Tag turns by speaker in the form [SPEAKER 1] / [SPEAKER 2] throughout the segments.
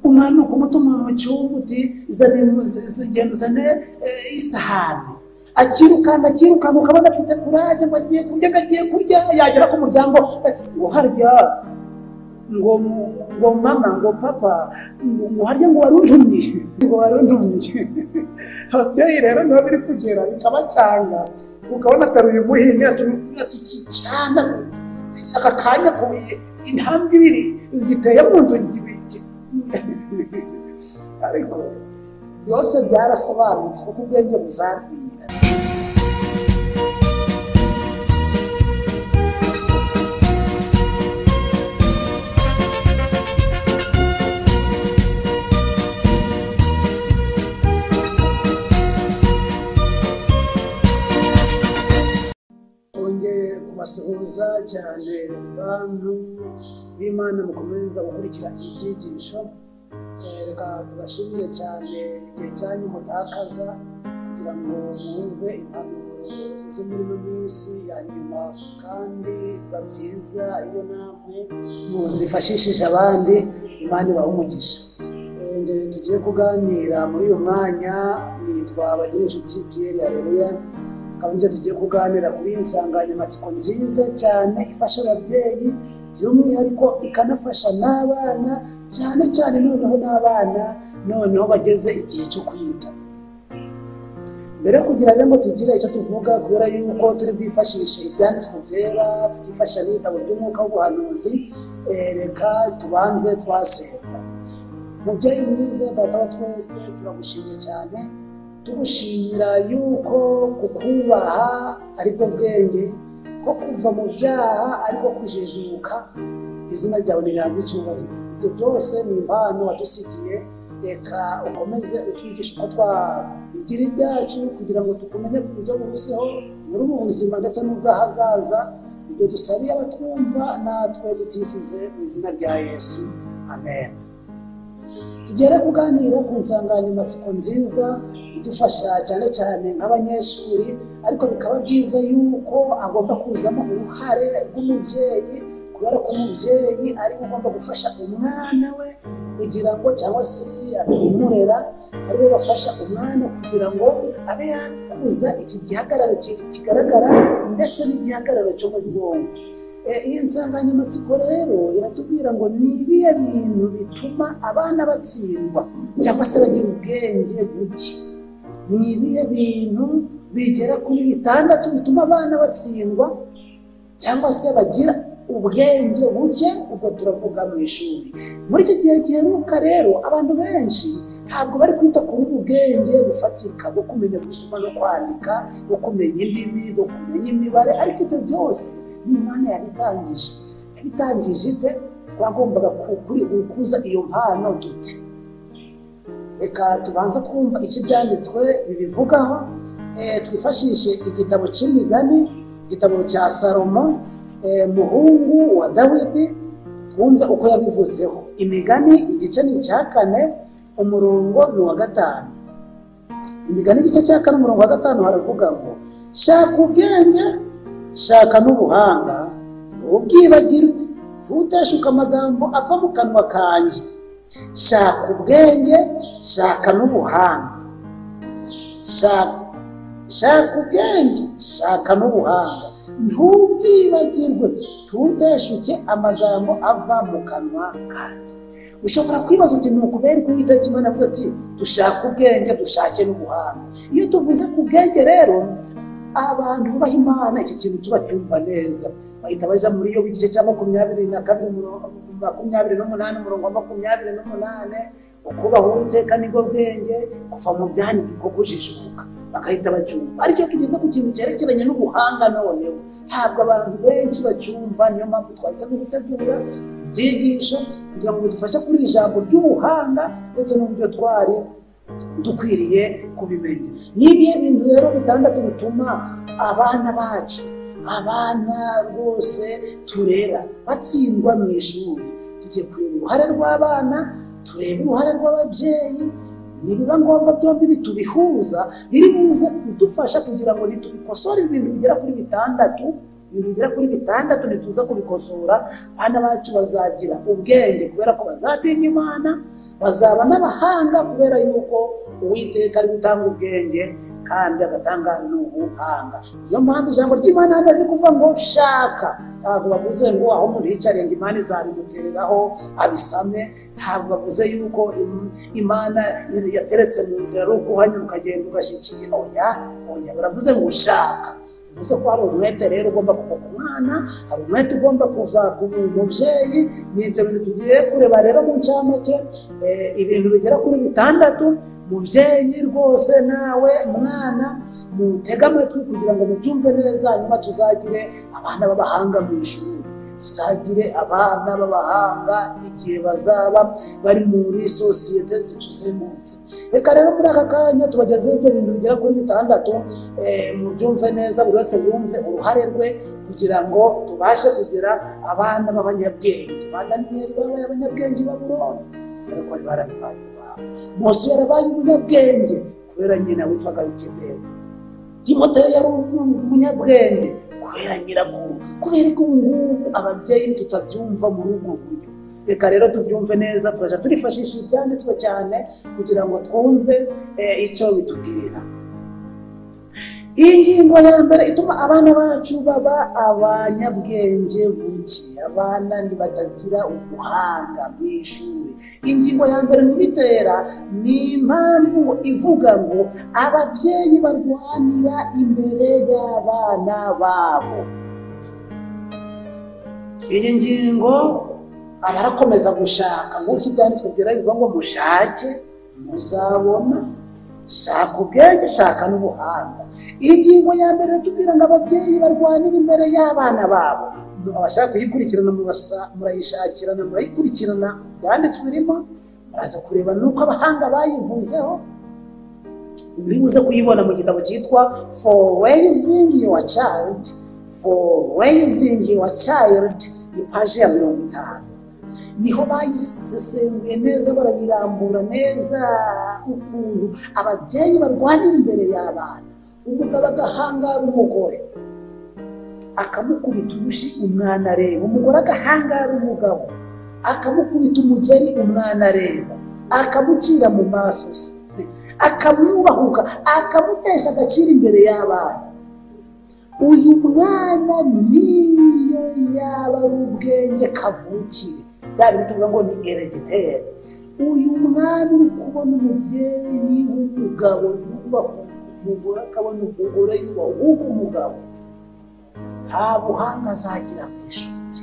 [SPEAKER 1] umwana ukumutumira mu cyumbuti zane isahani akirukanga akirukanga ukabona afite kuraje ngo agiye kurya agiye kurya yagera ku muryango ngo harya ngo ngo mama ngo papa ngo harya ngo wari untumye ngo wari untumye ababyeyi rero niho biri kugera bikabacanga ukabona ataruye umuhini atukicyana aka kanya kubiye intambwe ibiri ziteye mu nzu ariko byose byarasobanutse kuko ubwenge buzagwira twongeye kubasuhuza cyane bantu b'imana mukomeza gukurikira ibyigisho reka tubashimire cyane igihe cyanyu mutakaza kugira ngo mwumve impanuro z'umurimo w'isi ya nyuma kandi biba byiza iyo namwe muzifashishije abandi imana ibaha umugisha ngero tugiye kuganira muri uyu mwanya nitwa bagira inshuti piyeri areruya akaba ibyo tugiye kuganira kuri iyi nsanganyamatsiko nziza cyane ifasha ababyeyi by'umwihariko ikanafasha n'abana cyane cyane noneho n'abana noneho bageze igihe cyo kwiga mbere kugira ngo tugire icyo tuvuga kubera yuko turi bwifashishe ibyanditswe byera tukifasha n'ibitabo by'umwuka w'ubuhanuzi reka tubanze twasenga mubyeyi mwiza data wa twese turagushimye cyane tugushimira yuko kukubaha aribwo bwenge ko kuva mu byaha ariko kujijuka izina ryawe ntirambwe icyubahiro ibyo byose ni impano wadusigiye reka ukomeze utwigisha uko twabigira ibyacu kugira ngo tukumenye ku buryo buruseho muri ubu buzima ndetse n'ubw'ahazaza ibyo dusabiye abatwumva natwe tutisize mu izina rya yesu amen tugere kuganira ku nsanganyamatsiko nziza idufasha cyane cyane nk'abanyeshuri ariko bikaba byiza yuko agomba kuzamo uruhare rw'umubyeyi kubera ko umubyeyi ariwe ugomba gufasha umwana we kugira ngo cyangwa se abimurera ariwe bafasha umwana kugira ngo abe yakuza iki gihagararo kigaragara ndetse n'igihagararo cyo mu bwonko iyi nsanganyamatsiko rero iratubwira ngo ni ibihe bintu bituma abana batsindwa cyangwa se bagira ubwenge buke ni ibihe bintu bigera kuri bitandatu bituma abana batsindwa cyangwa se bagira ubwenge buke ubwo turavuga mu ishuri muri iki gihe giheruka rero abantu benshi ntabwo bari kwita kuri ubu bwenge bufatika bwo kumenya gusoma no kwandika bwo kumenya indimi bwo kumenya imibare ariko ibyo byose n'imana yabitangije yabitangije ite twagombaga gukuza iyo mpano dute reka tubanza twumva icyo ibyanditswe bibivugaho twifashishe igitabo cy'imigani igitabo cya salomo muhungu wa dawidi twumve uko yabivuzeho imigani igice ni icya kane umurongo ni uwa gatanu imigani igice cya kane umurongo wa gatanu haravuga ngo shaka ubwenge shaka n'ubuhanga ntubwibagirwe ntuteshuke amagambo ava mu kanwa kanjye shaka ubwenge shaka n'ubuhanga shaka ubwenge shaka n'ubuhanga ntubwibagirwe ntuteshuke amagambo ava mu kanwa kanjye ushobora kwibaza uti ni ukubera ko uwitariki imana avuga ati dushake ubwenge dushake n'ubuhanga iyo tuvuze ku bwenge rero abantu bubaha imana iki kintu tuba cyumva neza bahita bajya muri iyo igice cya makumyabiri na kabiri makumyabiri n'umunani umurongo wa makumyabiri n'umunani ukubaha uwiteka nibwo bwenge kuva mu byandiko ko kujijuka bagahita bacyumva ariko iyo tugeze ku kintu cyerekeranye n'ubuhanga noneho ntabwo abantu benshi bacyumva niyo mpamvu twahisemo gutegura ibyigisho kugira ngo bidufashe kuri iri jambo ry'ubuhanga ndetse n'uburyo twari dukwiriye kubimenya ni ibihe bintu rero bitandatu bituma abana bacu abana rwose turera batsindwa mu ishuri tugiye kureba uruhare rw'abana tureba uruhare rw'ababyeyi nibiba ngombwa byombi bitubihuza biri buze kudufasha kugira ngo ntitubikosore ibintu bigera kuri bitandatu ibintu bigera kuri bitandatu ntituza kubikosora abana bacu bazagira ubwenge kubera ko bazatinya imana bazaba n'abahanga kubera yuko uwiteka ari gutanga ubwenge kandi agatanga n'ubuhanga niyo mpamvu ijambo ry'imana hano riri kuvuga ngo shaka ntabwo bavuze ngo aho umuntu yicariye ngo imana izabimutereraho abisame ntabwo bavuze yuko im- imana izi- yateretse mu nzira ari ukuhanyura ukagenda ugashyikira oya oya baravuze ngo ushaka bivuze ko hari umwete rero ugomba kuva ku mwana hari umwete ugomba kuva ku mubyeyi ni ibyo bintu tugiye kureba rero mu ncamake eh, ibintu bigera kuri bitandatu mubyeyi rwose nawe mwana mutege amatwi kugira ngo mubyumve neza nyuma tuzagire abana b'abahanga mu ishuri tuzagire abana b'abahanga igihe bazaba bari muri sosiyete zituzengurutse reka rero muri aka kanya tubagezeho ibyo bintu bigera kuri bitandatu eh, mubyumve neza buri wese yumve uruhare rwe kugira ngo tubashe kugira abana b'abanyabwenge bandaniyeli babaye abanyabwenge babuloni dore ko bari barabivanye babo mose yarabaye umunyabwenge kubera nyina witwaga yokebedi timoteyo yari umunyabwenge kubera nyirakuru kubera ko ubu ngubu ababyeyi tutabyumva muri ubwo buryo reka rero tubyumve neza turajya turifashisha ibyanditswe cyane kugira ngo twumve eh, icyo bitubwira iyi ngingo ya mbere ituma abana bacu baba abanyabwenge buke abana ntibatagira ubuhanga mu ishuri ingingo ya mbere mu bitera ni impamvu ivuga ngo ababyeyi barwanira imbere y'abana babo iyi ngingo abarakomeza gushaka nk'uko ibyanditswe byera bivuga ngo mushake muzabona shaka ubwenge shaka n'ubuhanga iyi ngingo ya mbere tubwira ngo ababyeyi barwanira imbere y'abana babo abashaka kuyikurikirana murasa- murayishakirana murayikurikirana byanditswe irimo muraza kureba n'uko abahanga bayivuzeho uri buze kuyibona mu gitabo cyitwa for raising your child for raising your child ipaji ya mirongo itanu niho bayisesenguye neza barayirambura neza ukuntu ababyeyi barwanira imbere y'abana umugabo agahangara umugore akamukubita urushi umwana areba umugore agahangara umugabo akamukubita umugeri umwana areba akamucira mu maso se akamwubahuka akamutesha agaciro imbere y'abana uyu mwana niyo yaba ari ubwenge kavukire bya bintu tuvuga ngo ni herediteri uyu mwana uri kubona umubyeyi w'umugabo yubaha umugore akabona umugore yubaha umugabo nta buhanga azagira mu ishuri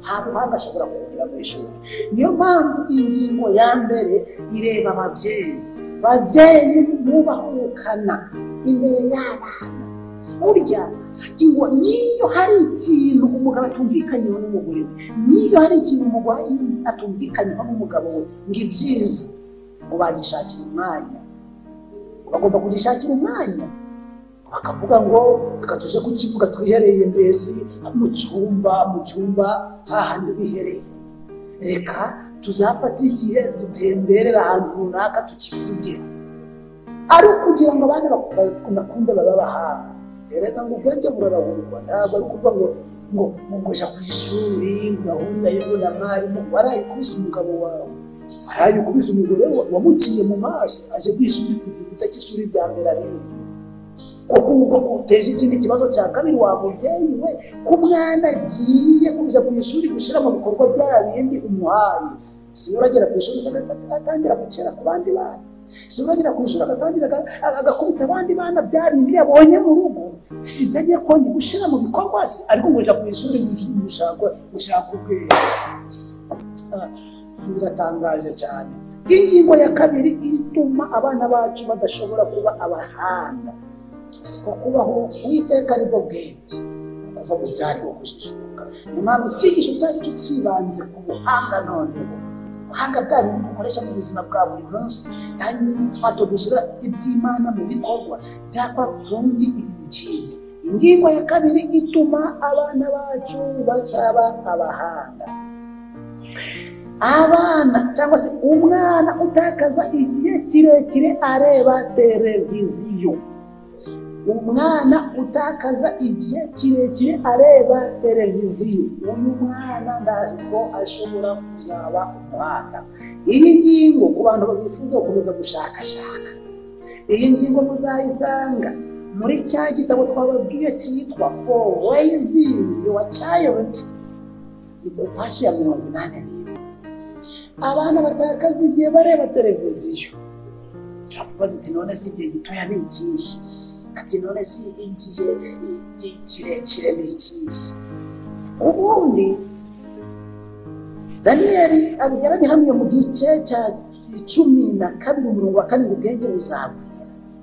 [SPEAKER 1] nta buhanga ashobora kugira mu ishuri niyo mpamvu ingingo ya mbere ireba ababyeyi babyeyi mubahukana imbere y'abana burya ingo niyo hari ikintu umugabo atumvikanyeho n'umugore we niyo hari ikintu umugore yumva atumvikanyeho n'umugabo we ngo ibyiza ngo bagishakire umwanya bagomba kugishakira umwanya bakavuga ngo reka tuje kukivuga twihereye mbese mu cyumba mu cyumba hahandi bihereye reka tuzafate igihe dutemberere ahantu runaka tukivugira ari ukugira ngo abana bakunde babe abahanga rero ngo ubwenge burarahurwa ntabwo ari ukuvuga ngo ngo ngo ujya ku ishuri ngo urahurirayo na mwarimu warayikubise umugabo wawe warayikubise umugore wa- wamuciye mu maso aje ku ishuri ku gikuta cy'ishuri rya mbere areba ko ahubwo uteje ikindi kibazo cya kabiri wa mubyeyi we ko umwana agiye kujya ku ishuri gushyira mu bikorwa bya bindi umuhaye siwe uragera ku ishuri agata- atangira gucera ku bandi bana siwe uragera ku ishuri agatangira aga- agakubita abandi bana bya bindi yabonye mu rugo sibyo kongera gushyira mu bikorwa se ariko ngujya ku ishuri ngo gushaka gushaka ubwenge Ah, biratangaje cyane ingingo ya kabiri ituma abana bacu badashobora kuba abahanga siko kubaho uwiteka aribwo bwenge aza kubyara bwo kujijuka niyo mpamvu icyigisho cyacu cyo cyibanze ku buhanga noneho ubuhanga bwa bintu dukoresha mu buzima bwa buri munsi yanyifato gushyira iby'imana mu bikorwa byakora kundi ibintu kindi ingingo ya kabiri ituma abana bacu bataba abahanga abana cyangwa se umwana utakaza igihe kirekire areba televiziyo umwana utakaza igihe kirekire areba televiziyo uyu mwana ntabwo ashobora kuzaba umuhanga iyi ngingo ku bantu bifuza gukomeza gushakashaka iyi ngingo muzayisanga muri cya gitabo twababwiye cyitwa for raising your child ni ku paji ya mirongo inani n'imwe abana batakaza igihe bareba televiziyo turakubaza uti none si igihe gitoya ni ikihe ati none si igihe igihe kirekire ni ikihe ubundi daniyeli yarabihamye mu gice cya cumi na kabiri umurongo wa karindwi ubwenge buzagwira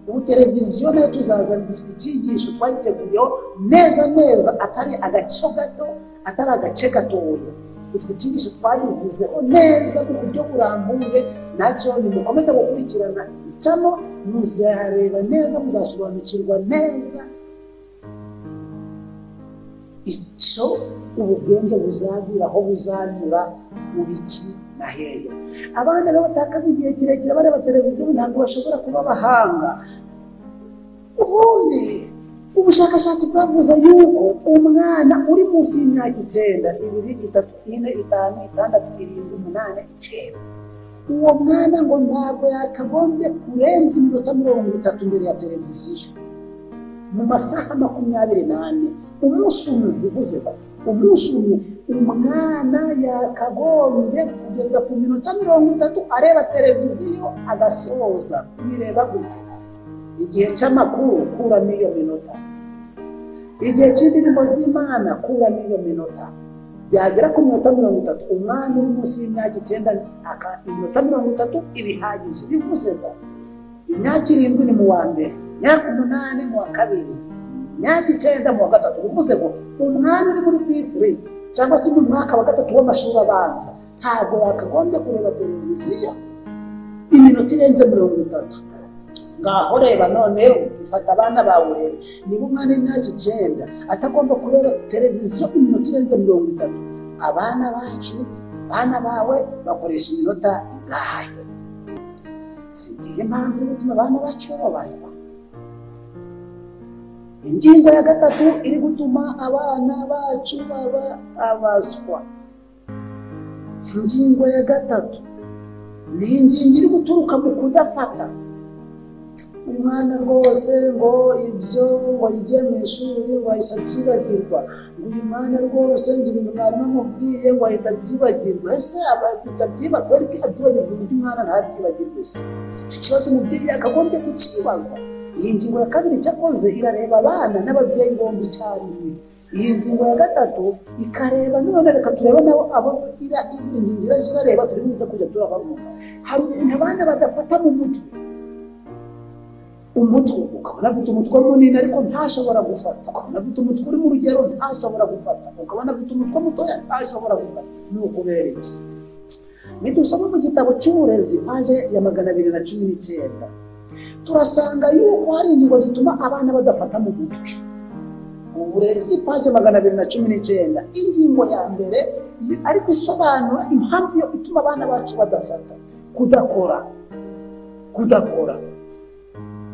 [SPEAKER 1] ubu televiziyo nayo tuzazana dufite icyigisho twayiteguyeho neza neza atari agace gato atari agace gatoya dufite icyigisho twayivuzeho neza mu buryo burambuye nacyo nimukomeze gukurikirana icyano muzareba neza muzasobanukirwa neza icyo ubu bwenge buzagura aho buzanyura mu biki na hehe abana rero batakaza igihe kirekire bareba televiziyo ntabwo bashobora kuba abahanga ubundi ubushakashatsi bwavuze yuko umwana uri munsi y'imyaka icyenda ibiri itatu ine itanu itandatu irindwi umunani icyenda uwo mwana ngo ntabwo yakagombye kurenza iminota mirongo itatu imbere ya televiziyo mu masaha makumyabiri n'ane umunsi umwe bivuze ko umunsi umwe umwana yakagombye kugeza ku minota mirongo itatu areba televiziyo agasoza kuyireba gute igihe cy'amakuru kuramo iyo minota igihe cy'indirimbo z'imana kuramo iyo minota byagera ku minota mirongo itatu umwana uri munsi y'imyaka icyenda iminota mirongo itatu ibihagije bivuze ko imyaka irindwi ni mu wa mbere imyaka umunani mu wa kabiri imyaka icyenda mu wa gatatu bivuze ngo umwana uri muri bifuri cyangwa se mu mwaka wa gatatu w'amashuri abanza ntabwo yakagombye kureba televiziyo iminota irenze mirongo itatu ngaho reba noneho ifata abana bawe urebe niba umwana w'imyaka icyenda atagomba kureba televiziyo iminota irenze mirongo itatu abana bacu abana bawe bakoresha iminota igahaye si igihe impamvu yo gutuma abana bacu bababaswa ingingo ya gatatu iri gutuma abana bacu baba abaswa ingingo ya gatatu ni ingingo iri guturuka mu kudafata umwana rwose ngo ibyo ngo yige mu ishuri ngo ahita abyibagirwa ngo uyu mwana rwose ngo ibintu mwarimu amubwiye ngo ahita abyibagirwa ese abahita abyiba kubera ko abyibagirwa undi mwana ntabyibagirwe se icyo kibazo umubyeyi yakagombye kukibaza iyi ngingo ya kabiri cyakoze irareba abana n'ababyeyi bombi icyarimwe iyi ngingo ya gatatu ikareba none reka turebe nabo abo ira ibiri ngingo iraje irareba turi buze kujya turabavuga hari ukuntu abana badafata mu mutwe umutwe ukabona afite umutwe munini ariko ntashobora gufata ukabona afite umutwe uri mu rugero ntashobora gufata ukabona afite umutwe mutoya ntashobora gufata ni ukubera iki nidusoma mu gitabo cy'uburezi paje ya magana abiri na cumi n'icyenda turasanga yuko hari ingingo zituma abana badafata mu mutwe uburezi paje magana abiri na cumi n'icyenda ingingo ya mbere ariko isobanura impamvu yo ituma abana bacu badafata kudakora kudakora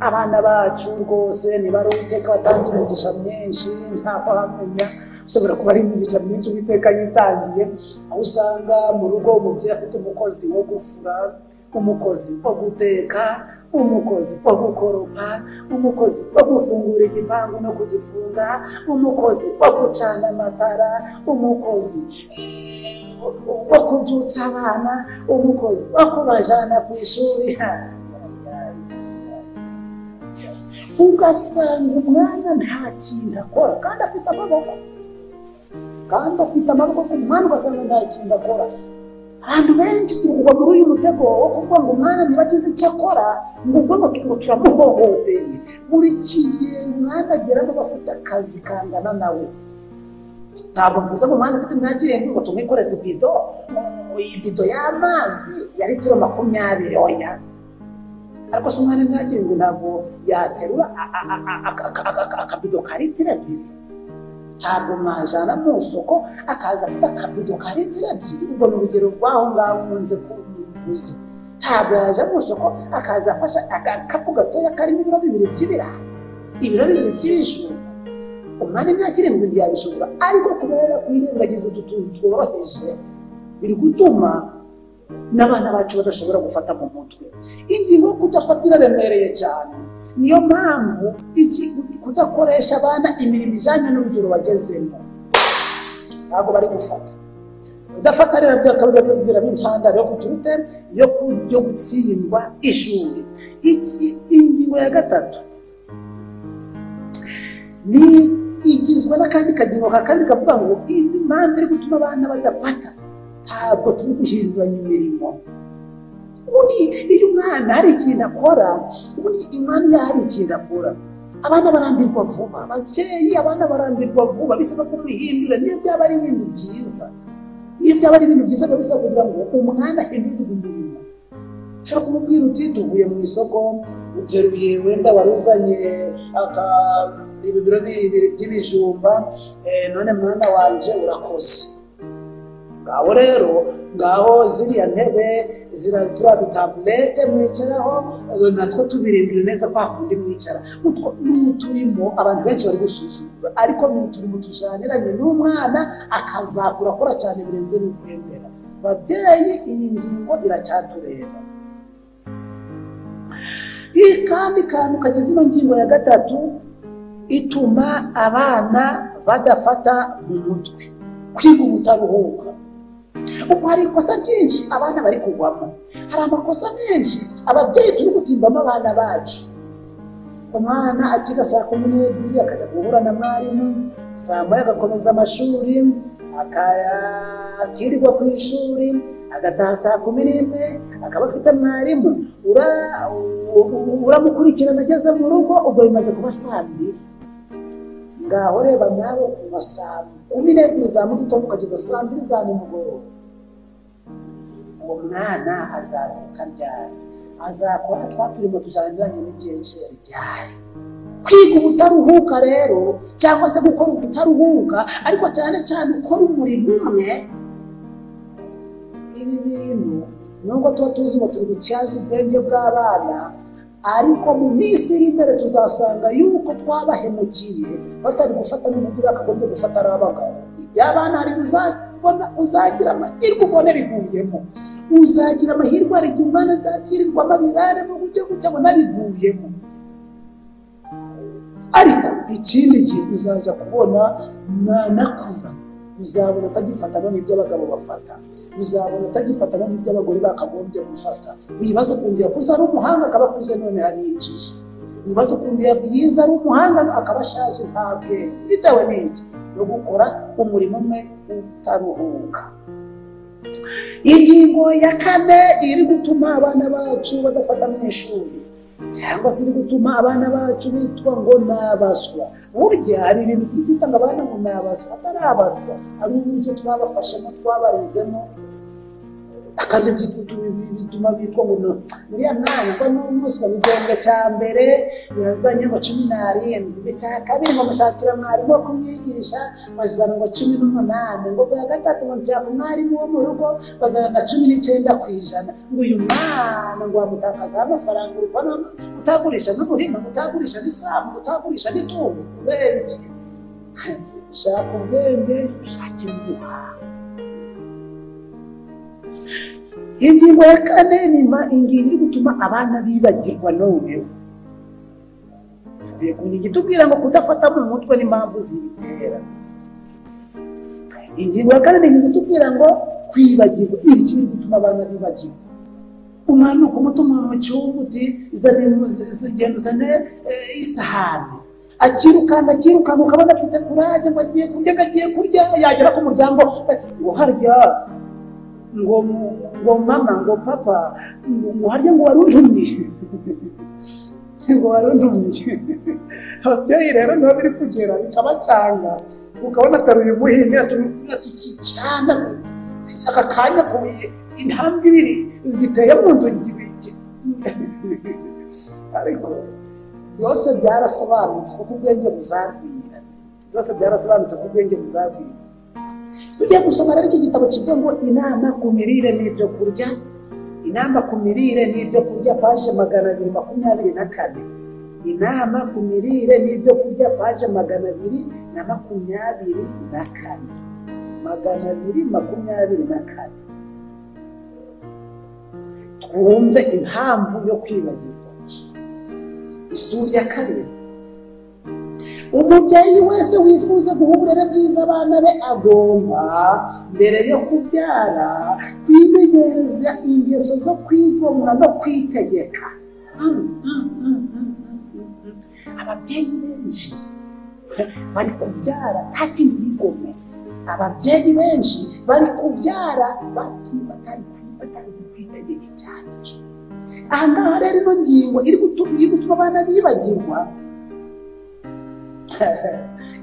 [SPEAKER 1] abana bacu rwose niba ari uwiteka watanze imigisha myinshi ntabwo hamenya ushobora kuba ari imigisha myinshi uwiteka yitangiye aho usanga mu rugo umubyeyi afite umukozi wo gufura umukozi wo guteka umukozi wo gukoropa umukozi wo gufungura igipangu no kugifunga umukozi wo gucana amatara umukozi wo kubyutsa abana umukozi wo kubajyana ku ishuri ugasanga umwana nta kintu akora kandi afite amaboko kandi afite amaboko ku mwana ugasanga nta kintu akora abantu benshi turi muri uyu mutego wo kuvuga ngo umwana ntibagize icyo akora ngo ubwo ngo turimo turamuhohoteye buri kigihe umwana ageramo bafite akazi kangana nawe ntabwo mvuze ngo umwana ufite imyaka irindwi ngo tumukoreze ibido ibido y'amazi ya litiro makumyabiri oya ariko se umwana imyaka irindwi ntabwo yaterura akabido ka litiro ebyiri ntabwo mwajyana mu isoko akaza afite akabido ka litiro ebyiri ubwo ni urugero rw'aho ngaho nkunze kuvuze ntabwo yajya mu isoko akaza afashe agakapu gatoya karimo ibiro bibiri by'ibirayi ibirori bikirishuka umwanya imyaka irindwi ntiyabishobora ariko kubera kwirengagiza utu tuntu tworoheje biri gutuma n'abana bacu badashobora gufata mu mutwe ingingo yo kudafata iraremereye cyane niyo mpamvu iki- kudakoresha abana imirimo ijyanye n'urugero bagezemo ntabwo bari gufata kudafata rero byakabira biramo intandaro yo kugira ute yo ku- yo gutsindwa ishuri Iki- ingingo ya gatatu ni igizwe n'akandi kagingo ka kabiri kavuga ngo impamvu iri gutuma abana badafata ntabwo turi guhinduranya imirimo ubundi iyo umwana hari ikintu akora ubundi imana iyo hari ikintu akora abana barambirwa vuba ababyeyi abana barambirwa vuba bisaba ko muhindura niyo byaba ari ibintu byiza iyo byaba ari ibintu byiza biba bisaba kugira ngo umwana ahindurwe umurimo ushobora kumubwira uti tuvuye mu isoko uteruye wenda wari uzanye aka- ibibiro bibiri by'ibijumba eh, none mwana wanje urakoze ngaho rero ngaho ziriya ntebe zira- turiya dutaburete mwicaraho eh, natwo tubirindire neza kwa kundi mwicara utwo ni uturimo abantu benshi bari gusuzugura ariko ni uturimo tujaniranye n'umwana akazakura akora cyane birenze n'ukwemera babyeyi iyi ngingo iracyatureba iyi kandi kantu kagize ino ngingo ya gatatu ituma abana badafata mu mutwe kwiga ubutaruhuka ubu hari ikosa ryinshi abana bari kugwamo hari amakosa menshi ababyeyi turi gutimbamo abana bacu umwana akiga saa kumi n'ebyiri akajya guhura na mwarimu saa moya agakomeza amashuri akaya- akirirwa ku ishuri agataha saa kumi n'imwe akaba afite mwarimu ura- u- u- uramukurikirana ageze mu rugo ubwo bimaze kuba saa mbiri ngaho reba nabo kuva saa kumi n'ebyiri za mu gitondo ukageza saa mbiri za nimugoroba uwo mwana azaruhuka ryari azakora twa turimo tujaniranye n'igihe cye ryari kwiga ubutaruhuka rero cyangwa se gukora ubutaruhuka ariko cyane cyane ukora umurimo umwe ibi bintu nubwo tuba tuzi ngo turi gutyaza ubwenge bw'abana ariko mu minsi iri imbere tuzasanga yuko twabahemukiye batari gufata n'ibindi bakagombye gufata ari abagabo iby'abana hari uzabona uzagira amahirwe ubone biguyemo uzagira amahirwe hari igihe umwana azabyirirwamo abiraremo gutya gutya abona biguyemo ariko ikindi gihe uzaza kubona mwanakura uzabona utagifatamo n'ibyo abagabo bafata uzabona utagifatamo n'ibyo abagore bakagombye gufata wibaza ukuntu yakuze ari umuhanga akaba akuze none arinjije wibaza ukuntu yize ari umuhanga akaba ashaje nta bwenge bitewe n'iki no gukora umurimo umwe utaruhuka ingingo ya kane iri gutuma abana bacu badafata mu ishuri cyangwa se iri gutuma abana bacu bitwa ngo ni abaswa burya hari ibintu turi kwita ngo abana ngo ni abaswa atari abaswa ari uburyo twabafashemo twabarezemo kandi byitwa utu- bituma bitwa ngo ni uriya mwana ubwo ni umuswa mu gihembwe cya mbere yazanye ngo cumi n'arindwi mu cya kabiri ngo mushakira mwarimu wo kumwigisha bazana ngo cumi n'umunani ngo ku ya gatatu ngo nshaka umwarimu wo mu rugo bazana na cumi n'icyenda ku ijana ngo uyu mwana ngo wamutakazaho amafaranga urubona kutagurisha n'umurima kutagurisha n'isambu kutagurisha n'itungo kubera iki shaka ubwenge shakira ubuhanga ingingo ya kane nyuma ingingo iri gutuma abana bibagirwa noneho tuvuye ku ngingo itubwira ngo kudafata mu mutwe n'impamvu zibitera ingingo ya kane ni ingingo itubwira ngo kwibagirwa iki biri gutuma abana bibagirwa umwana ni ukumutuma mu cyumba uti "Zana imu- z- z- genda uzane eh, isahani akirukanga akirukanga ukabona afite kuraje ngo agiye kurya ngo agiye kurya yagera ku muryango ngo harya ngo ngo mama ngo papa ngo ngo harya ngo waruntumye ngo waruntumye ababyeyi rero niho biri kugera bikabacanga ukabona ataruye umuhini atukicyana aka kanya kubuye intambwe ibiri ziteye mu nzu gi- gi- ariko byose byarasobanutse kuko ubwenge buzagwira byose byarasobanutse kuko ubwenge buzagwira tujya gusoma rero iki gitabo kivuga ngo inama ku mirire n'ibyo kurya inama ku mirire n'ibyo kurya paje magana abiri makumyabiri na kane inama ku mirire n'ibyo kurya paje magana abiri na makumyabiri na kane magana abiri makumyabiri na kane twumve impamvu yo kwibagirwa isura ya kabiri umubyeyi wese wifuza guha uburere bwiza abana be agomba mbere yo kubyara kwimenyereza ingeso zo kwigomwa no kwitegeka ababyeyi benshi bari kubyara hakiri bigome ababyeyi benshi bari kubyara bati batari batazi kwitegeka icyarico aha ngaha rero ino ngingo iri gutu- iri gutuma abana bibagirwa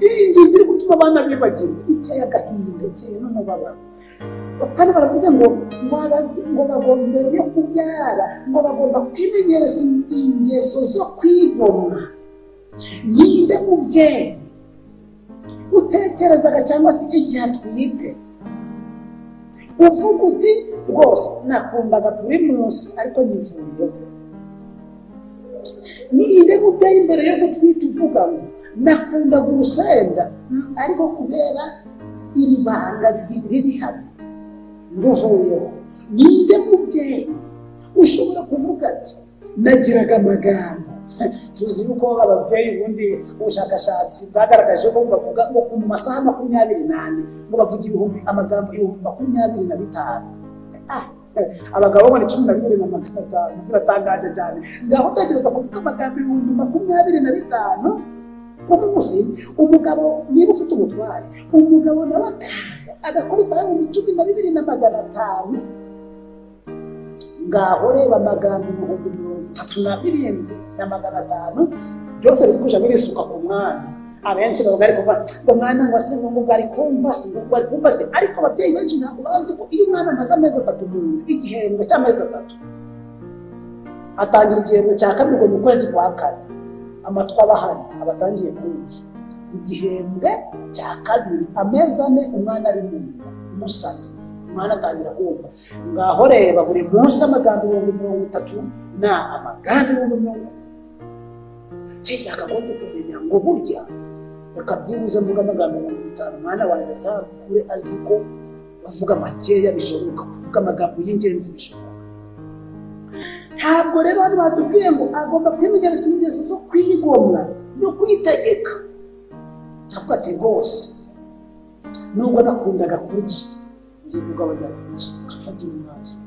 [SPEAKER 1] iyi ngingo iri gutuma abana bibagirwa iteye agahinda iteye n'umubabaro kandi baravuze ngo ngo ababye- ngo bagomba mbere yo kubyara ngo bagomba kwimenyereza ingeso zo kwigomwa ninde mubyeyi utekerezaga cyangwa se igihe atwite uvuga uti rwose nakumvaga buri munsi ariko nyivuye ninde mubyeyi mbere yo gutwita uvuga ngo nakundaga urusenda mm, ariko kubera iri banga ri- riri hano nguvuyeho ninde mubyeyi ushobora kuvuga ati nagiraga amagambo tuzi yuko ababyeyi ubundi ubushakashatsi bwagaragaje ko bavuga ngo mu masaha makumyabiri n'ane ngo bavuga ibihumbi amagambo ibihumbi makumyabiri na bitanu Ah, abagabo babona cumi na bibiri na magana atanu biratangaje cyane ngaho utekereza kuvuga amagambo ibihumbi makumyabiri na bitanu ku munsi umugabo niba ufite ubutware umugabo nawe akaza agakubita ibihumbi cumi na bibiri na magana atanu ngaho reba amagambo ibihumbi mirongo itatu na birindwi na magana atanu byose biri kuja birisuka ku mwana abenshi bavuga ari kuvuga ngo mwana ngo se ngo ari kumva se ngo ari kumva se ariko ababyeyi benshi ntabwo bazi ko iyo umwana amaze amezi atatu mu nda igihembwe cy'amezi atatu atangira igihembwe cya kabiri ngo ni ukwezi kwa kane amatwi aba ahari aba atangiye kumva igihembwe cya kabiri amezi ane umwana ari mu nda umusana umwana atangira kumva ngaho reba buri munsi amagambo ibihumbi mirongo itatu na amagambo ibihumbi mirongo itatu nshaka konti kumenya ngo burya reka byibuze mvuga amagambo mirongo itanu umwana wanjye azakure azi ko kuvuga makeya bishoboka kuvuga amagambo y'ingenzi bishoboka ntabwo rero hano batubwiye ngo agomba kwimenyereza ingeso zo kwigomwa no kwitegeka ndavuga ati rwose nubwo nakundaga kurya ngiye kugabanya kurya akafatira umwanzuro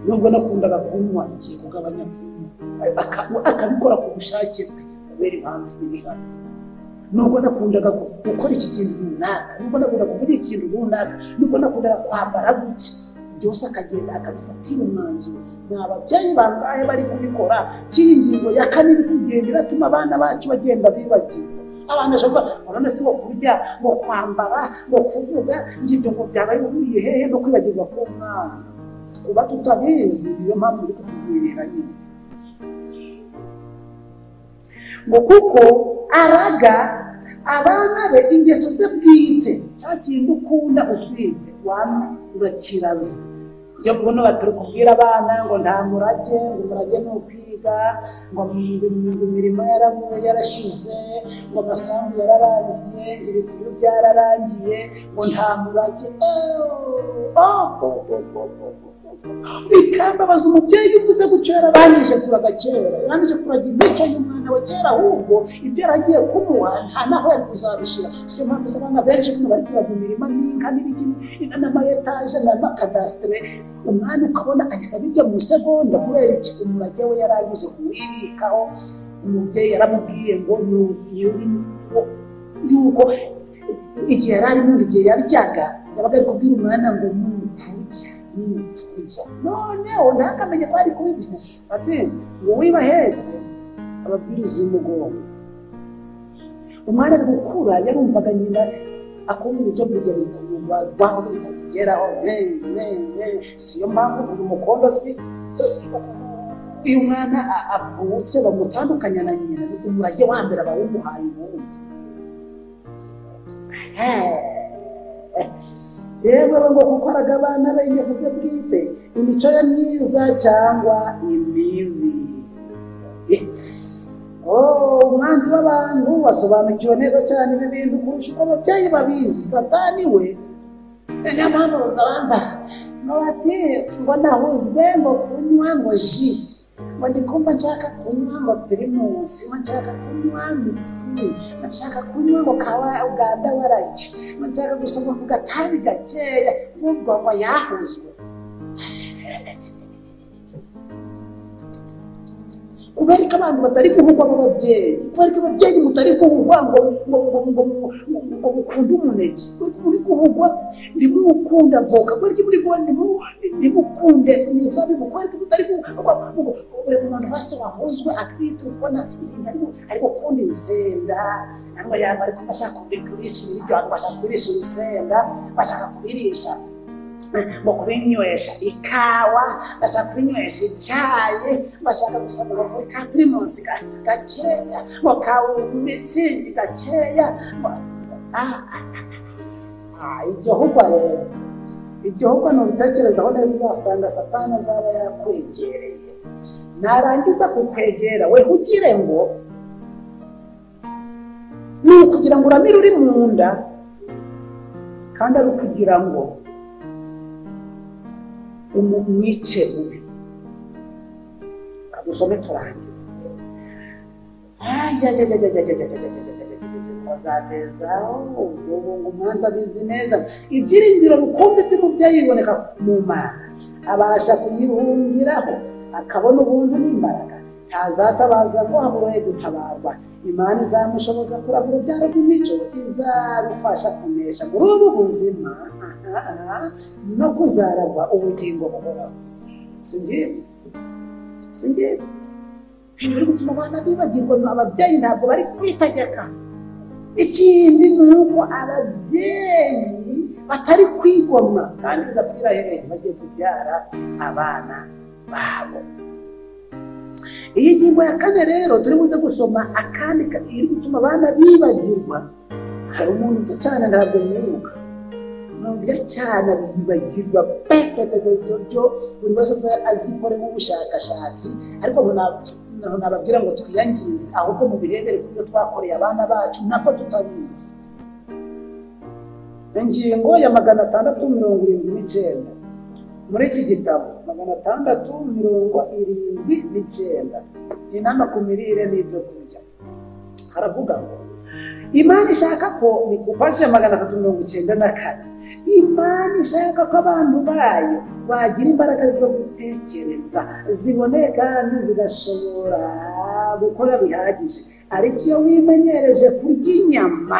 [SPEAKER 1] nubwo nakundaga kunywa ngiye kugabanya kunywa Aka- akabikora ku bushake bwe kubera impamvu iri hano nubwo nakundaga gu- gukora iki kintu runaka nubwo nakundaga kuvuga ikintu runaka nubwo nakundaga kwambara gutya byose akagenda akabifatira umwanzuro ni ababyeyi bangahe bari kubikora kiri ingingo ya kane iri kugenda iratuma abana bacu bagenda bibagirwa abana bashobora kuvuga none si ngo kurya ngo kwambara ngo kuvuga ngibyo ngo byaba bihuriye hehe no kwibagirwa k'umwana kuba tutabizi niyo mpamvu iri kutubwirira nyine ngo kuko araga abana be ingeso ze bwite cya kintu ukunda utwite wamwe urakiraza ibyo mbona batari kubwira abana ngo nta murage ngo umurage ni ukwiga ngo imirimo yarabuye yarashize ngo amasambu yararangiye ibikuyu byararangiye ngo nta murage Eh, oh, oh, oh, oh, oh, oh. bikambabaza umubyeyi uvuze gucyera barangije kuraga kera yarangije kuraga imico y'umwana we kera ahubwo ibyo yaragiye kumuha nta naho yari kuzabishyira si yo mpamvu usanga abana benshi hano bari kuraga imirima n'inka n'ibiti n'amayetaje n'amakadasitere umwana ukabona ahise abijya mu isegonda kubera iki umurage we yarangije kuwibikaho umubyeyi yaramubwiye ngo ni uyu- yuko igihe yari arimo igihe yaryaga yabaga ari kubwira umwana ngo nukurya nukurya noneho ntakamenye ko ari kubibwira ati wowe ibahetse ababwiriza umugongo umwana ari gukura yarumvaga nyina akunda ibiryo burya bikugwaho biri kumugeraho hey, hey, hey. siyo mpamvu uyu mukondo si iyo umwana a- avutse bamutandukanya na nyina ni umurage wa mbere bawumuhaye ubundi yewe ngo gukoraga abana be ingeso ze bwite imico ye myiza cyangwa imibi Oh, umwanzi w'abantu wasobanukiwe neza cyane ibi bintu kurusha uko ababyeyi babizi satani we Eh, niyo mpamvu bagabamba bati ngo nahuzwe ngo kunywa ngo ji ngo ndikumva nshaka kunywa ngo pirimusi ngo nshaka kunywa mitsi ngo nshaka kunywa ngo kawa uganda warajya ngo nshaka gusoma ku gatabi gakeya n'ubwo ngo yahuzwe kubera ko abantu batari kuvugwa b'ababyeyi kubera ko ababyeyi mutari kuvugwa ngo ngo ngo ngo ngo ngo mukunde umuneke kubera ko muri kuvugwa ntimukunda avoka kubera ko muri kuvugwa ntimu- ntimukunde imizabibu kubera ko mutari kuvugwa ngo buri muntu wese wahuzwe atwite ubona ibintu arimo ari gukunda insenda cyangwa yaba ariko bashaka kubirisha ibiryo abantu bashaka kubirisha urusenda bashaka kubirisha ngo kubinywesha ikawa bashaka kubinywesha icyayi bashaka gusoma ngo kuri ka pirimusi ga- gakeya ngo ka mitsingi gakeya ngo- ah, ah, ah, ah, iryo hugwa rero iryo hugwa ni ubitekerezaho neza uzasanga satani azaba yakwegereye narangiza kukwegera we ugire ngo ni ukugira ngo uramire uri mu nda kandi ari ukugira ngo umwice mubi dusome turangiza bazatezaho ngo umwanzi abizi neza ibyiringiro rukumbi by'umubyeyi biboneka mu mana abasha kuyihungiraho akabona ubuntu n'imbaraga ntazatabaza ngo haburoye gutabarwa imana izamushoboza kuragura urubyaro rw'imico izarufasha kunesha muri ubu buzima no kuzaragwa ubugingo buhoraho si ngibyo si ngibyo biri gutuma abana bibagirwa ni ababyeyi ntabwo bari kwitegeka ikindi ni uko ababyeyi batari kwigomwa kandi bidapfira hehe bagiye kubyara abana babo iyi ngingo ya kane rero turi buze gusoma akandi ka- iri gutuma abana bibagirwa hari umuntu uta cyane ntabwo yibuka umuntu urya cyane yibagirwa pe pe pe pe byo byo buri wese aza azikoremo ubushakashatsi ariko ntabwo noneho nababwira ngo twiyangize ahubwo mubirebere ku byo twakoreye abana bacu nabwo tutabizi ingingo ya magana atandatu mirongo irindwi n'icyenda muri iki gitabo magana atandatu mirongo irindwi n'icyenda ni inama ku mirire n'ibyo kurya haravuga ngo imana ishaka ko ni ku paji ya magana atatu mirongo icyenda na kane imana ishaka ko abantu bayo bagira imbaraga zo gutekereza ziboneye kandi zigashobora gukora bihagije ariko iyo wimenyereje kurya inyama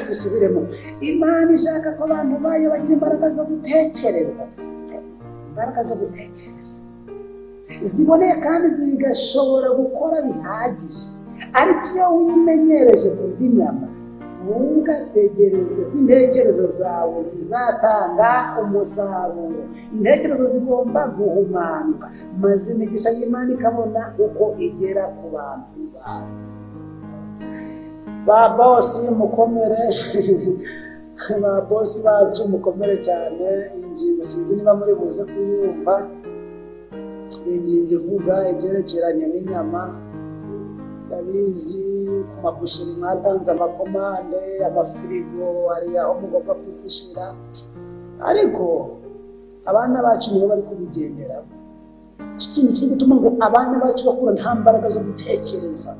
[SPEAKER 1] dusubiremo imana ishaka ko abantu bayo bagira imbaraga zo gutekereza imbaraga zo gutekereza ziboneye kandi zigashobora gukora bihagije ariko iyo wimenyereje kurya inyama ntugategereze ko intekerezo zawe zizatanga umusaruro intekerezo zigomba guhumanuka maze imigisha y'imana ikabona uko igera ku bantu bawe ba bosi mukomere ba bosi bacu mukomere cyane iyi ngingo sinzi niba muri buze kuyumva iyi ngingo ivuga ibyerekeranye n'inyama ndabizi ku mabusheri mwatanze amakomande amafirigo hari aho mugomba kuzishyira ariko abana bacu nibo bari kubigendera ikintu kiri gutuma ngo abana bacu bakura nta mbaraga zo gutekereza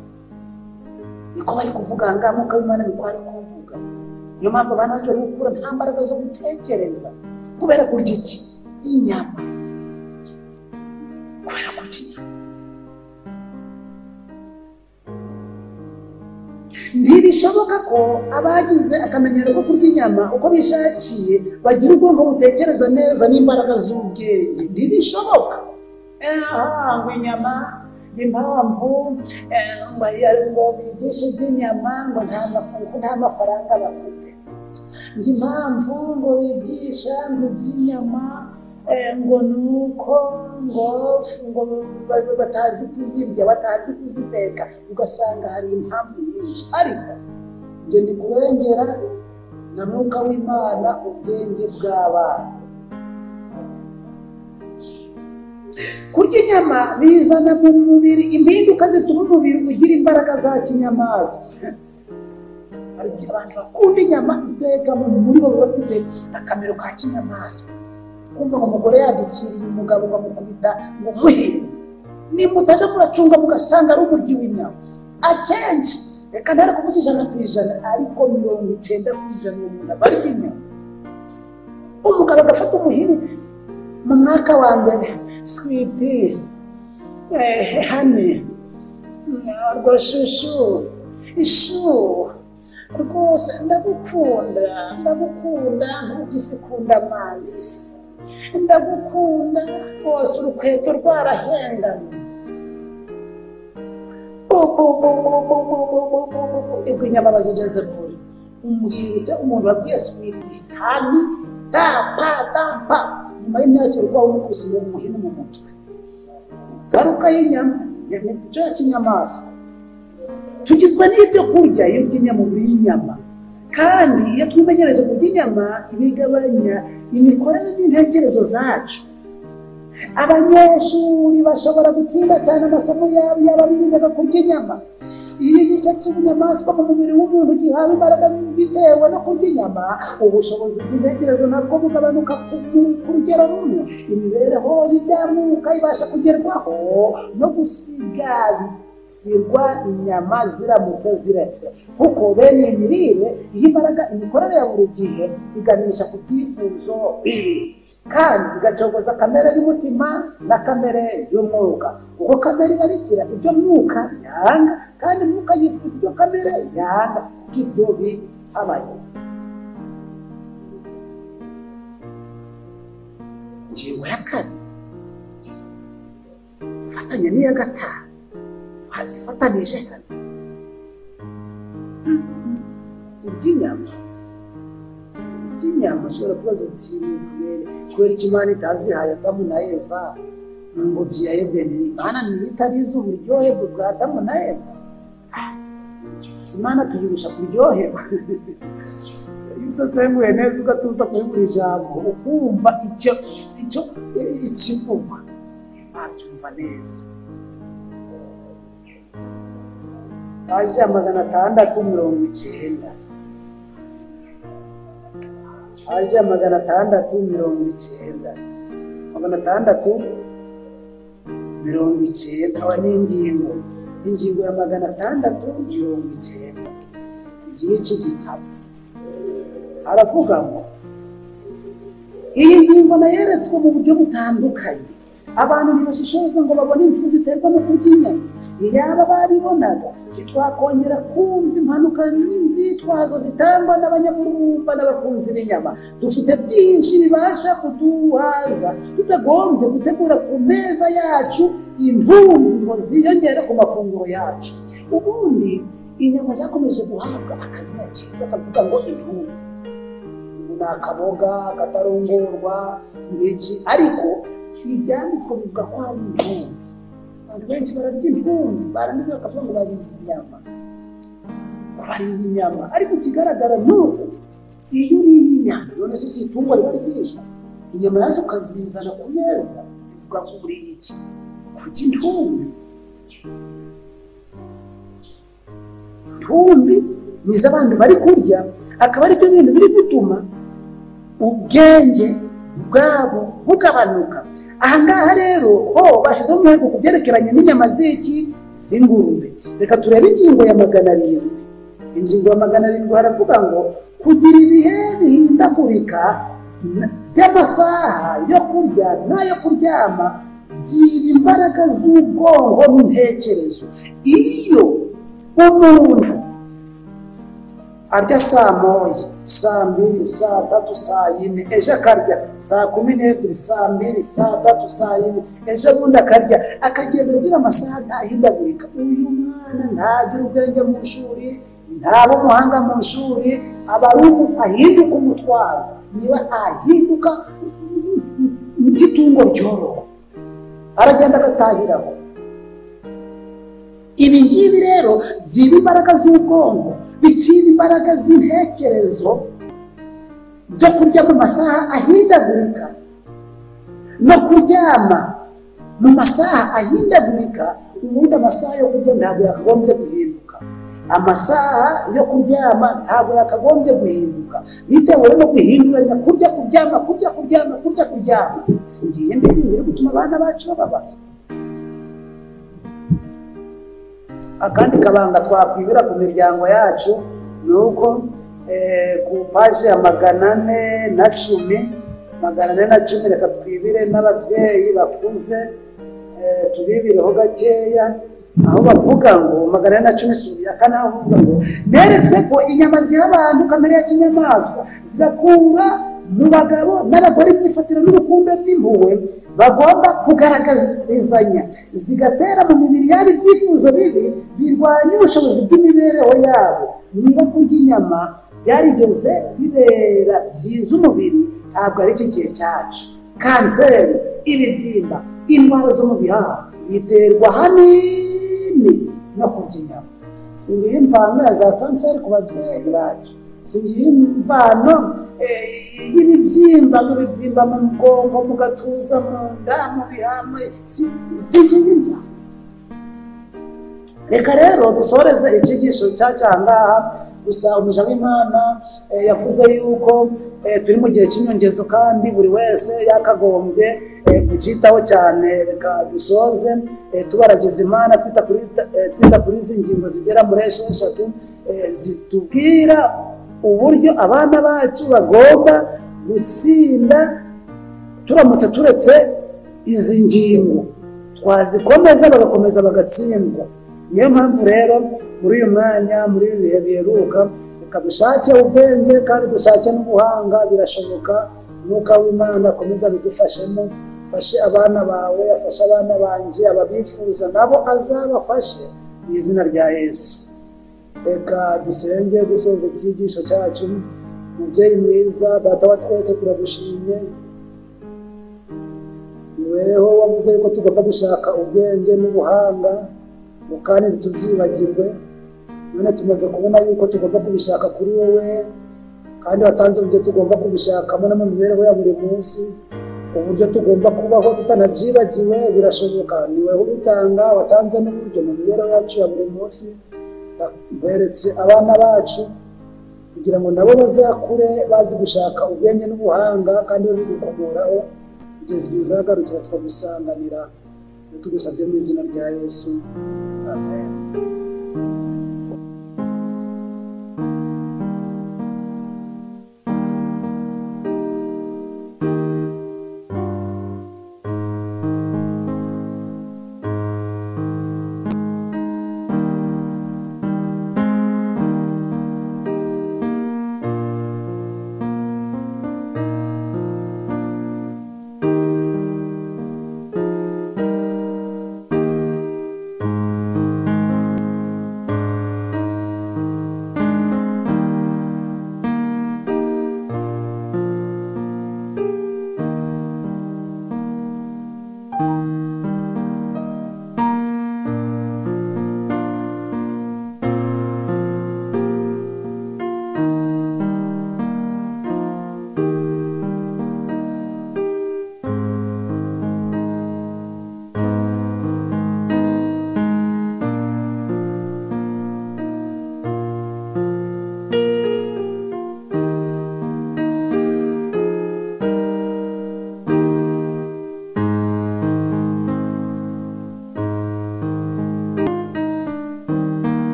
[SPEAKER 1] niko bari kuvuga aha ngaha nk'uko Imana niko ari kuvuga niyo mpamvu abana bacu bari gukura nta mbaraga zo gutekereza kubera kurya iki inyama kubera kurya inyama ntibishoboka ko abagize akamenyero ko kurya inyama uko bishakiye bagira ubwonko butekereza neza n'imbaraga z'ubwenge ntibishoboka Eh, aha ngo inyama ni impamvu eh, ngo ngo bigishe iby'inyama ngo nta mafu- nta mafaranga bafite ngo impamvu ngo bigisha ngo iby'inyama eh, ngo ni uko ngo ngo ba- batazi kuzirya batazi kuziteka ugasanga hari impamvu nyinshi ariko njye ndi kurengera na mwuka w'imana ubwenge bw'abana kurya inyama inyama bizana mu mubiri impinduka zituma umubiri ugira imbaraga za kinyamaswa hari igihe abantu bakunda inyama iteka mu muri bo baba bafite akamero ka kinyamaswa kumva ngo umugore yadukiriye umugabo ngo amukubita ngo muhire nimba utaje muracunga mugasanga ari umuryi w'inyama akenshi reka ntare kuvuga ijana ku ijana ariko mirongo icyenda ku ijana uwo muntu aba ari inyama umugabo agafata umuhini mu mwaka wa mbere swipi hane rwashushu ishu rwose ndagukunda ndagukunda ntugisikunda amazi ndagukunda rwose urukweto rwarahendana ubwo inyama bazigeze kure umbwira umuntu wabwiye switi hani ta pa ta pa nyuma y'imyaka urwaye umukuse uwo muhini mu mutwe ingaruka y'inyama ni igice cy'inyamaswa tugizwe n'ibyo kurya iyo urya inyama uba uriye inyama kandi iyo twimenyereje kurya inyama bigabanya imikorere n'intekerezo zacu abanyeshuri bashobora gutsinda cyane amasomo yabo yaba birindaga kurya inyama iyo igice cy'ubunyamaswa mu mubiri w'umuntu gihawe imbaraga bitewe no kurya inyama ubushobozi bw'intekerezo nabwo bugabanuka ku rugero rumwe imibereho y'ibyamuka ibasha kugerwaho no gusigasirwa inyama ziramutse ziretse kuko bene iyi mirire iha imbaraga imikorere ya buri gihe iganisha ku byifuzo bibi kandi igacogoza kamere y'umutima na kamere y'umwuka uko kamere irarikira ibyo mwuka yanga kandi mwuka yifuza ibyo kamere yanga bw'ibyo bihabanye ingingo ya kane ifatanya n'iya gatanu twazifatanije hano urya inyama urya inyama ushobora kubaza uti kubera kubera icyo imana itazihaye adamu na eva mu ngobyi ya edeni imana niyo itarize uburyohe bwa adamu na eva si imana tuyirusha kuryoherwa iyo usesenguye neza ugatuza kuri buri jambo ukumva icyo icyo ikivugwa wabyumva neza paji ya magana atandatu mirongo icyenda paji ya magana atandatu mirongo icyenda magana atandatu mirongo icyenda aho ni ingingo ingingo ya magana atandatu mirongo icyenda igihe cy'igitabo haravuga ngo iyi ngingo nayo yeretswe mu buryo butandukanye abantu ntibashishoze ngo babone impfu ziterwa no kurya inyama iyaba babibonaga ntitwakongera kumva impanuka n'inzitwazo zitangwa n'abanyamurumba n'abakunzi b'inyama dufite byinshi bibasha kuduhaza tutagombye gutegura ku meza yacu intungo ziyongera ku mafunguro yacu ubundi inyama zakomeje guhabwa akazina cyiza kavuga ngo intungo ni akaboga katarongorwa iki ariko ibyanditswe bivuga ko hari intungo abantu benshi bararya intumbi barangiza bakavuga ngo bariye inyama bariye inyama ariko ikigaragara ni uko iyo uriye inyama none se si itungo riba ryinshi inyama yazo ukazizana ku meza bivuga ngo uriye iki kurya intumbi intumbi ni iz'abantu bari kurya akaba ari byo bintu biri gutuma ubwenge bwabo bugabanuka aha ngaha rero ho bashyizeho umwego ku byerekeranye n'inyama z'iki z'ingurube reka turebe ingingo ya magana arindwi ingingo ya magana arindwi haravuga ngo kugira ibihe bihindagurika by'amasaha yo kurya n'ayo kuryama byira imbaraga z'ubwonko n'intekerezo iyo umuntu arya saa moya saa mbiri saa tatu saa yine ejo akarya saa kumi n'ebyiri saa mbiri saa tatu saa yine ejo bundi akarya akagenda agira amasaha ntahindagurika uyu mwana ntagira ubwenge mu ishuri ntaba umuhanga mu ishuri aba ari ahinduka umutwaro niba ahinduka nk'itungo ryoroha aragenda agatahiraho ibi ngibi rero byiba imbaraga z'ubwonko bikira imbaraga z'intekerezo byo kurya mu masaha ahindagurika no kuryama mu masaha ahindagurika ubundi amasaha yo kurya ntabwo yakagombye guhinduka amasaha yo kuryama ntabwo yakagombye guhinduka bitewe no guhinduranya kurya kuryama kurya kuryama kurya kuryama singiye mbere biri gutuma abana bacu bababaza akandi kabanga twakwibira ku miryango yacu ni uko eh, ku paji ya magana ane na cumi magana ane na cumi reka twibire n'ababyeyi bakuze eh, tubibireho gakeya aho bavuga ngo magana ane na cumi sura ya kane aho bavuga ngo neretswe ko inyama ziha abantu kamere ya kinyamaswa zigakura mu bagabo n'abagore imyifatire n'urukundo n'impuhwe bagomba kugaragarizanya zigatera mu mibiri yabo ibyifuzo bibi birwanya ubushobozi bw'imibereho yabo niba kurya inyama byarigeze bibera byiza umubiri ntabwo ari iki gihe cyacu kanseri ibibyimba indwara zo mu bihaha biterwa hanini no kurya inyama singiye imvano ya za kanseri ku babyeyi bacu singiye imvano eh, y'ibibyimba mu bibyimba mu mugongo mu gatuza mu nda mu bihama si- singiye imvano reka rero dusoreze icyigisho cyacyangaha gusa umuja w'imana eh, yavuze yuko eh, turi mu gihe cy'inyongezo kandi buri wese yakagombye eh, kucyitaho cyane reka dusoze eh, tubaragiza imana twita kuri eh, twita kuri izi ngingo zigera muri esheshatu eh, zitubwira uburyo abana bacu bagomba gutsinda turamutse turetse izi ngingo twazikomeza bagakomeza bagatsindwa niyo mpamvu rero muri uyu mwanya muri ibi bihe biheruka reka dushake ubwenge kandi dushake n'ubuhanga birashoboka umwuka w'imana akomeza abidufashemo afashe abana bawe afashe abana banjye ababifuza nabo azabafashe mu izina rya yesu reka dusenge dusoza icyigisho cyacu mubyeyi mwiza data wa twese turagushimye niweho wavuze yuko tugomba gushaka ubwenge n'ubuhanga kandi ntitubyibagirwe none tumaze kubona yuko tugomba kubishaka kuri wowe kandi watanze uburyo tugomba kubishakamo no mu mibereho ya buri munsi uburyo tugomba kubaho tutanabyibagiwe birashoboka niwe ubitanga watanze n'uburyo mu mibereho yacu ya buri munsi beretse abana bacu kugira ngo nabo bazakure bazi gushaka ubwenge n'ubuhanga kandi babigukomoraho kugeza igihe uzagarukira tukagusanganira tugusabye mu izina rya yesu amen